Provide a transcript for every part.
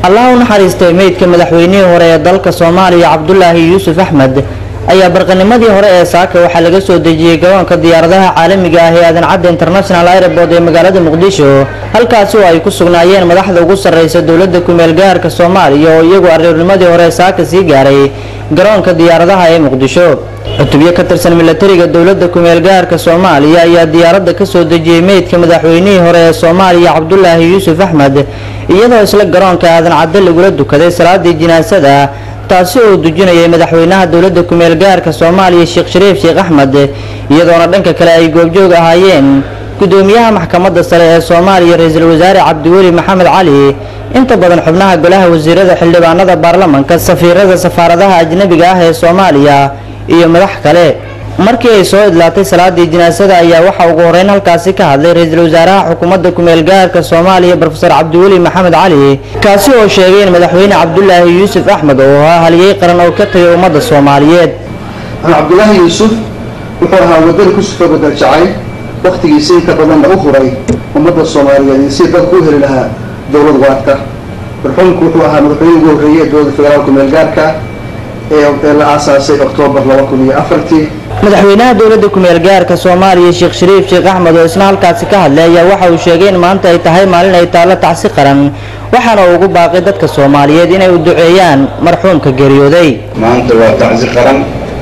allah u naxariistay meydka madaxweynihii hore ee dalka soomaaliya cabdulaahi yuusuf axmed ayaa barqanimadii hore ee saaka waxaa laga soo dejiyey garoonka diyaaradaha caalamiga ah ee aadan cadde international airport ee magaalada muqdisho halkaasi oo ay ku sugnaayeen madaxda ugu sarreysa dowladda kumeel gaarka soomaaliya oo iyagu aroornimadii hore saaka sii gaaray garoonka diyaaradaha ee muqdisho cutubyo ka tirsan milatariga dowladda kumeel gaarka soomaaliya ayaa diyaaradda ka soo dejiyey meydka madaxweynihii hore ee soomaaliya cabdulaahi yuusuf axmed iyadoo isla garoonka aadan cadde lagula dukaday salaadii jinaasada taasi oo dujinayay madaxweynaha dowladda kumeel gaarka soomaaliya sheekh shariif sheekh axmed iyadoona dhanka kale ay goobjoog ahaayeen gudoomiyaha maxkamadda sare ee soomaaliya ra-iisul wasaare cabdiweli maxamed cali inta badan xubnaha golaha wasiirada xildhibaanada baarlamanka safiirada safaaradaha ajnabiga ah ee soomaaliya iyo madax kale markii ay soo idlaatay salaadii jinaasada ayaa waxaa ugu horeyn halkaasi ka hadlay ra-iisul wasaaraha xukuumadda kumeel gaarka soomaaliya brofesor cabdiweli maxamed cali kaasi oo sheegay in madaxweyne cabdulaahi yuusuf axmed oo ahaa haliyey qaran oo ka tagay ummadda soomaaliyeed cabdulaahi yuusuf wuxuu ahaa wadani ku sufa badal jacay wakhtigiisa inta badanna u huray ummadda soomaaliyeed iyo si dadku u heli lahaa dowlad waarta marxuumku wuxuu ahaa madaxweyne ugu horreeyey ee dowladda federaalka kumeel gaarka ee la aasaasay oktoobar laba kun iyo afartii madaxweynaha dowladda kumeel gaarka soomaaliya sheekh shariif sheekh axmed oo isna halkaasi ka hadlay ayaa waxa uu sheegay in maanta ay tahay maalin ay taallo tacsi qaran waxaana uu ugu baaqay dadka soomaaliyeed inay u duceeyaan marxuumka geeriyooday maanta waa tacsi qaran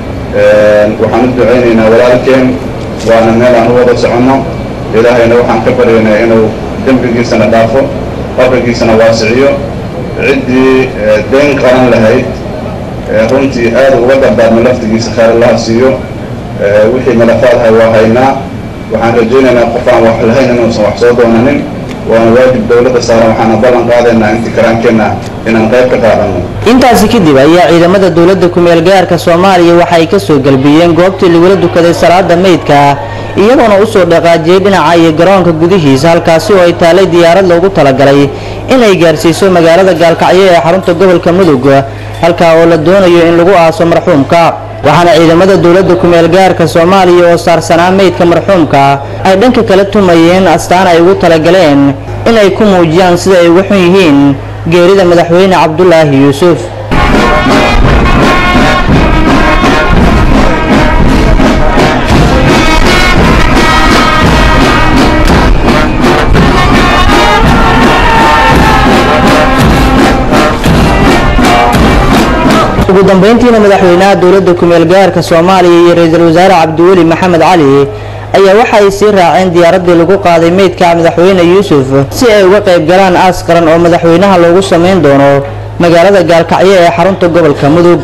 waxaan u ducaynaynaa walaalkeen waana meel aan u wada soconno ilaahayna waxaan ka baryaynaa inuu dembigiisana dhaafo qabrigiisana waasiciyo ciddii dayn qaran lahayd runtii aad uga dardaarmo laftigiisa khayr allaha siiyo wixii malafaadhay waa haynaa waxaan rajaynaynaa qof aan wax lahayn inuusan wax soo doonanin waana waajib dowladda saaran waxaana ballan qaadaynaa intii karaankeenna inaan qayb ka qaadano intaasi kadib ayaa ciidamada dowladda kumeel gaarka soomaaliya waxa ay ka soo galbiyeen goobtii lagula dukaday salaada meydka iyagoona usoo dhaqaajiyey dhinaca iyo garoonka gudihiisa halkaasi oo ay taalay diyaarad loogu talagalay inay gaarsiiso magaalada gaalkacyo ee xarunta gobolka mudug halkaa oo la doonayo in lagu aaso marxuumka waxaana ciidamada dowladda kumeel gaarka soomaaliya oo saarsanaa meydka marxuumka ay dhanka kala tumayeen astaan ay ugu talagaleen inay ku muujiyaan sida ay uga xun yihiin geerida madaxweyne cabdulaahi yuusuf ugu dambeyntiina madaxweynaha dowladda kumeel gaarka soomaaliya iyo ra-iisul wasaare cabdiweli maxamed cali ayaa waxa ay sii raaceen diyaaraddii lagu qaaday meydka madaxweyne yuusuf si ay uga qayb galaan aas qaran oo madaxweynaha loogu samayn doono magaalada gaalkacyo ee xarunta gobolka mudug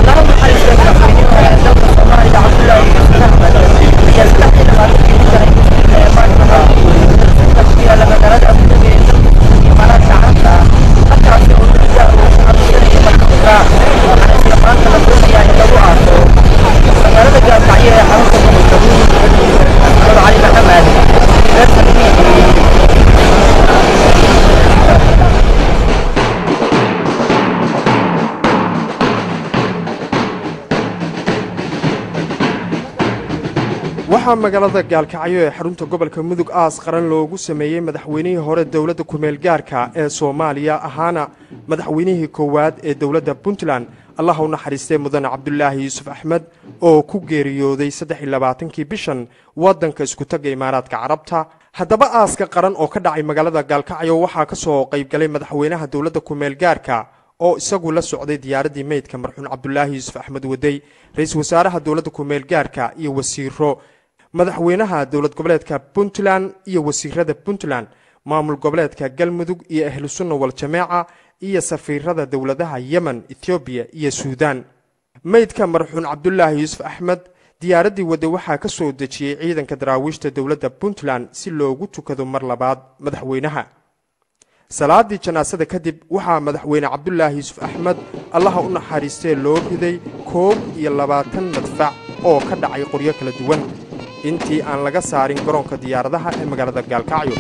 waxaa magaalada gaalkacyo ee xarunta gobolka mudug aas qaran loogu sameeyey madaxweynihii hore dowladda kumeel gaarka ee soomaaliya ahaana madaxweynihii koowaad ee dowladda puntland allah u naxariistay mudane cabdulaahi yuusuf axmed oo ku geeriyooday saddexiylabaatankii bishan waddanka iskutaga imaaraadka carabta haddaba aaska qaran oo ka dhacay magaalada gaalkacyo waxaa ka soo qaybgalay madaxweynaha dowladda kumeel gaarka oo isagu la socday diyaaraddii meydka marxuun cabdulaahi yuusuf axmed wadey ra-iisul wasaaraha dowladda kumeel gaarka iyo wasiiro madaxweynaha dowlad goboleedka puntland iyo wasiirada puntland maamul goboleedka galmudug iyo ahlu sunna wal jameeca iyo safiirada dowladaha yemen ethoobiya iyo suudaan meydka marxuun cabdulaahi yuusuf axmed diyaaraddii wadde waxaa ka soo dejiyey ciidanka daraawiishta dowladda puntland si loogu tukado mar labaad madaxweynaha salaadii janaasada kadib waxaa madaxweyne cabdulaahi yuusuf axmed allaha u naxariistee loo riday koob iyo labaatan madfac oo ka dhacay qoryo kala duwan intii aan laga saarin garoonka diyaaradaha ee magaalada gaalkacyo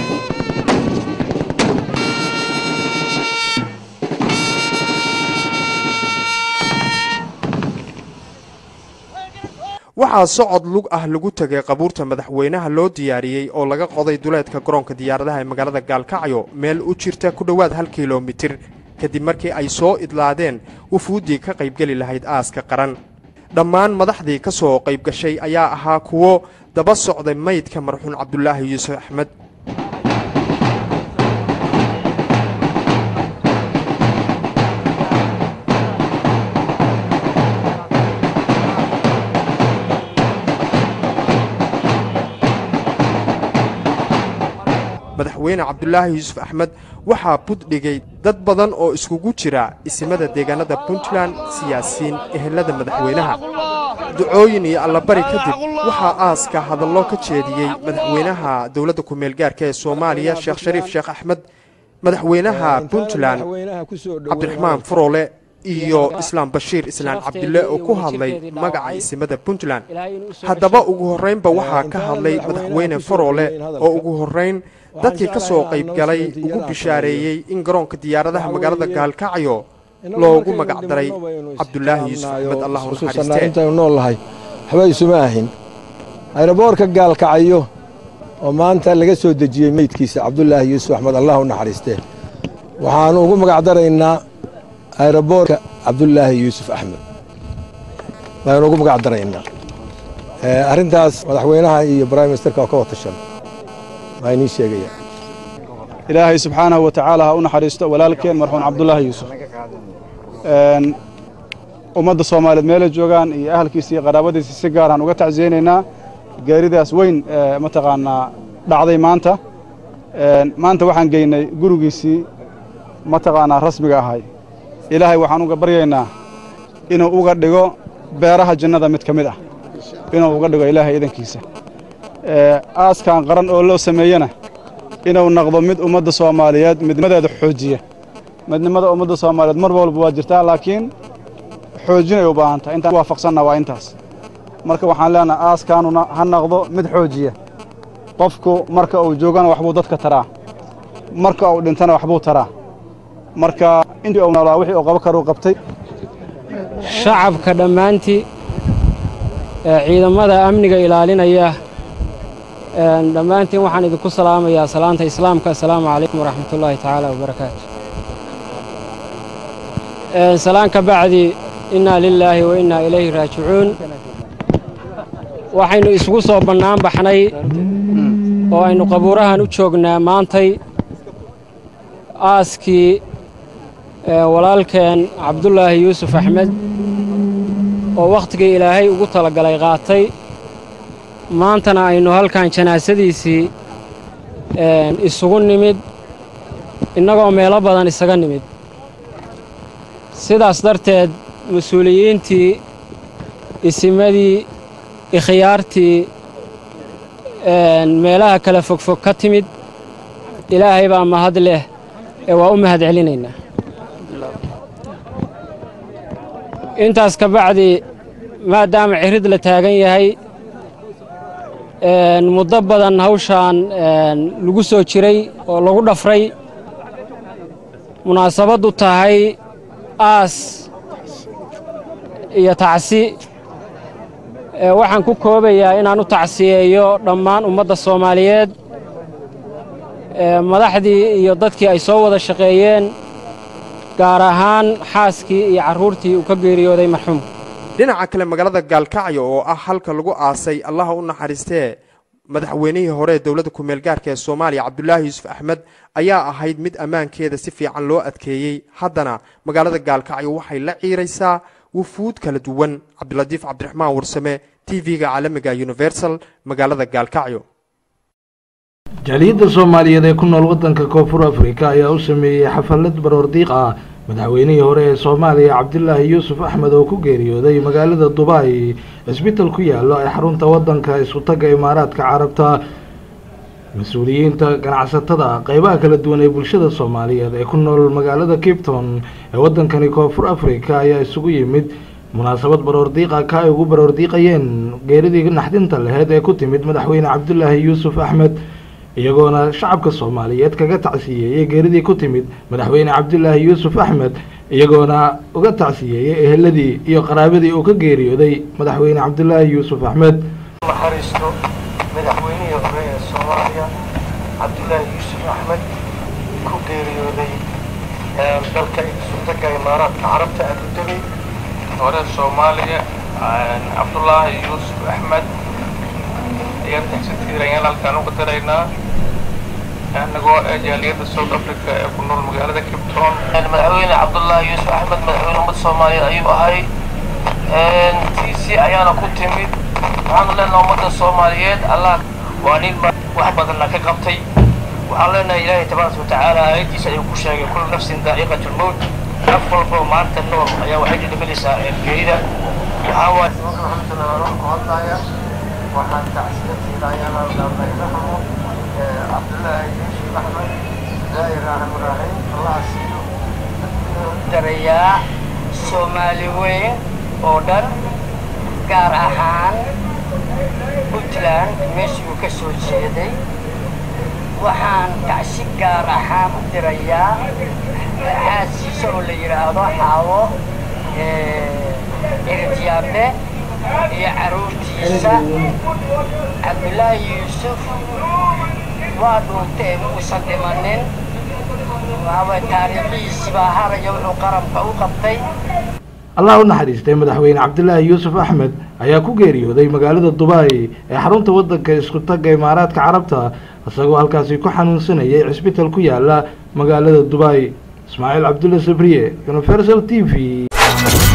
waxaa socod lug ah lagu tegay qabuurta madaxweynaha loo diyaariyey oo laga qoday duleedka garoonka diyaaradaha ee magaalada gaalkacyo meel u jirta ku dhowaad hal kilomitir kadib markii ay soo idlaadeen wufuuddii ka qaybgeli lahayd aaska qaran dhammaan madaxdii ka soo qayb gashay ayaa ahaa kuwo daba socday maydka marxuun cabdulaahi yuusuf axmed madaxweyne cabdulaahi yuusuf axmed waxaa buddhigay dad badan oo iskugu jira isimada deegaanada puntland siyaasiyiin ehelada madaxweynaha ducooyin iyo allabari kadib waxaa aaska hadallo ka jeediyey madaxweynaha dowladda ku-meelgaarka ee soomaaliya sheekh shariif sheekh axmed madaxweynaha puntland cabdiraxmaan furoole iyo islaam bashiir islaan cabdille oo ku hadlay magaca isimada puntland haddaba ugu horraynba waxaa ka hadlay madaxweyne faroole oo ugu horrayn dadkii ka soo qayb galay ugu bishaareeyey in garoonka diyaaradaha magaalada gaalkacyo loogu magac daray cabdulaahi yuusuf axmed allahu naxariistee intaynu nool nahay waxba isuma ahin ayroboorka gaalkacyo oo maanta laga soo dejiyey meydkiisa cabdulaahi yuusuf axmed allahu naxariistee waxaannu ugu magac daraynaa ayroboorka cabdulaahi yuusuf axmed baynu ugu magac daraynaa arrintaas madaxweynaha iyo brime ministerka oo ka watashan waa inii sheegaya ilaahay subxaanahu wa tacaala ha u naxariisto walaalkeen marxuun cabdulaahi yuusuf ummadda soomaaliyeed meelay joogaan iyo ahalkiisa iyo qaraabadiisa si gaaraan uga tacsiyeynaynaa geeridaas weyn mataqaanaa dhacday maanta maanta waxaan geynay gurigiisii mataqaanaa rasmiga ahay ilaahay waxaan uga baryaynaa inuu uga dhigo beeraha jannada mid ka mid ah inuu uga dhigo ilaahay idankiisa aaskan qaran oo loo sameeyena inuu noqdo mid ummadda soomaaliyeed midnimadeeda xoojiya midnimada ummadda soomaaliyeed mar walba waa jirtaa laakiin xoojinay u baahan tahay intaan waafaqsanna waa intaas marka waxaan leenahay aaskaanuna ha noqdo mid xoojiya qofku marka uu joogana waxbuu dadka taraa marka uu dhintana waxbuu taraa marka intii uu noolaa wixii uu qabo karuu qabtay shacabka dhammaantii ee ciidamada amniga ilaalinaya dhammaantiin waxaan idinku salaamayaa salaanta islaamka assalaamu calaykum waraxmatullaahi tacaala wabarakaatu salaan ka bacdi innaa lilaahi wa innaa ilayhi raajicuun waxaynu isugu soo bannaan baxnay oo aynu qabuurahan u joognaa maantay aaskii walaalkeen cabdulaahi yuusuf axmed oo wakhtigii ilaahay ugu talagalay qaatay maantana aynu halkan janaasadiisii isugu nimid innagoo meelo badan isaga nimid sidaas darteed mas-uuliyiintii isimadii ikhyaartii meelaha kala fogfog ka timid ilaahay baa mahad leh ee waa u mahad celinaynaa intaas ka bacdi maadaama cirid la taagan yahay muddo badan hawshaan lagu soo jiray oo lagu dhafray munaasabaddu tahay aas iyo tacsi waxaan ku koobayaa inaan u tacsiyeeyo dhammaan ummadda soomaaliyeed madaxdii iyo dadkii ay soo wada shaqeeyeen gaar ahaan xaaskii iyo carruurtii uu ka geeriyooday marxuumka dhinaca kale magaalada gaalkacyo oo ah halka lagu aasay allaha u naxariistee madaxweynihii hore ee dowladda ku-meelgaarka ee soomaaliya cabdulaahi yuusuf axmed ayaa ahayd mid ammaankeeda si fiican loo adkeeyey haddana magaalada gaalkacyo waxay la ciiraysaa wufuud kala duwan cabdilatiif cabdiraxmaan warsame t v-ga caalamiga universal magaalada gaalkacyo jaaliyadda soomaaliyeed ee ku nool waddanka koonfur afrika ayaa u sameeyey xafalad baroordiiq ah madaxweynihii hore ee soomaaliya cabdilaahi yuusuf axmed oo ku geeriyooday magaalada dubai cisbital ku yaalo ee xarunta waddanka isku-tagga imaaraadka carabta mas-uuliyiinta ganacsatada qeybaha kala duwan ee bulshada soomaaliyeed ee ku nool magaalada capton ee waddankani koonfur afrika ayaa isugu yimid munaasabad baroordiiqa ka ay ugu baroordiiqayeen geeridii naxdinta laheyd ee ku timid madaxweyne cabdilaahi yuusuf axmed iyagoona shacabka soomaaliyeed kaga tacsiyeeyey geeridii ku timid madaxweyne cabdilaahi yuusuf axmed iyagoona uga tacsiyeeyey eheladii iyo qaraabadii uu ka geeriyooday madaxweyne cabdilaahi yuusuf axmed naxariisto madaxweynihii hore ee soomaaliya cabdilaahi yuusuf axmed ku geeriyooday dalka sultanka imaaraadka carabta abudabey hore soomaaliya cabdullaahi yuusuf axmed ayaan taxsatiir ayaan halkaan uga daraynaa anagoo jaaliyadda south africa ee ku nool magaalada cape town madaxweyne cabdullaahi yuusuf axmed madaxweyne ummadda soomaaliyeed ayuu ahay tiisi ayaana ku timid waxaanu leenaha ummadda soomaaliyeed allah waa nin wax badanna ka qabtay waxaan leenahay ilaahay tabaaraka watacaala aayaddiisa ayuu ku sheegay kullu nafsin daa'iqatu lmowt naf walbo maanta nool ayaa waxay dhidhiminaysaa geerida waxaa waaye hadlaya waxaan tacsiya tiiraayaan aldaarnaynaxamo cabdullaahi yuusuf axmed ilaahay raahim raahim allah siiyo darayaa soomaali weyn oo dhan gaar ahaan puntland meeshii uu ka soo jeeday waxaan tacsi gaar ahaan u dirayaa xaasiisa oo la yidhaahdo xaawo erityaable iyo carruurtiisa cabdillaahi yuusuf waa dhuuntee muusan dhimanin waxaaway taariikhihiisii baa haraya wuxuu qaranka u qabtay allah u naxariistay madaxweyne cabdilaahi yuusuf axmed ayaa ku geeriyooday magaalada dubai ee xarunta waddanka isku tagga imaaraadka carabta isagoo halkaasi ku xanuunsanayay cisbital ku yaala magaalada dubai ismaaciil cabdulla sabriye universal t v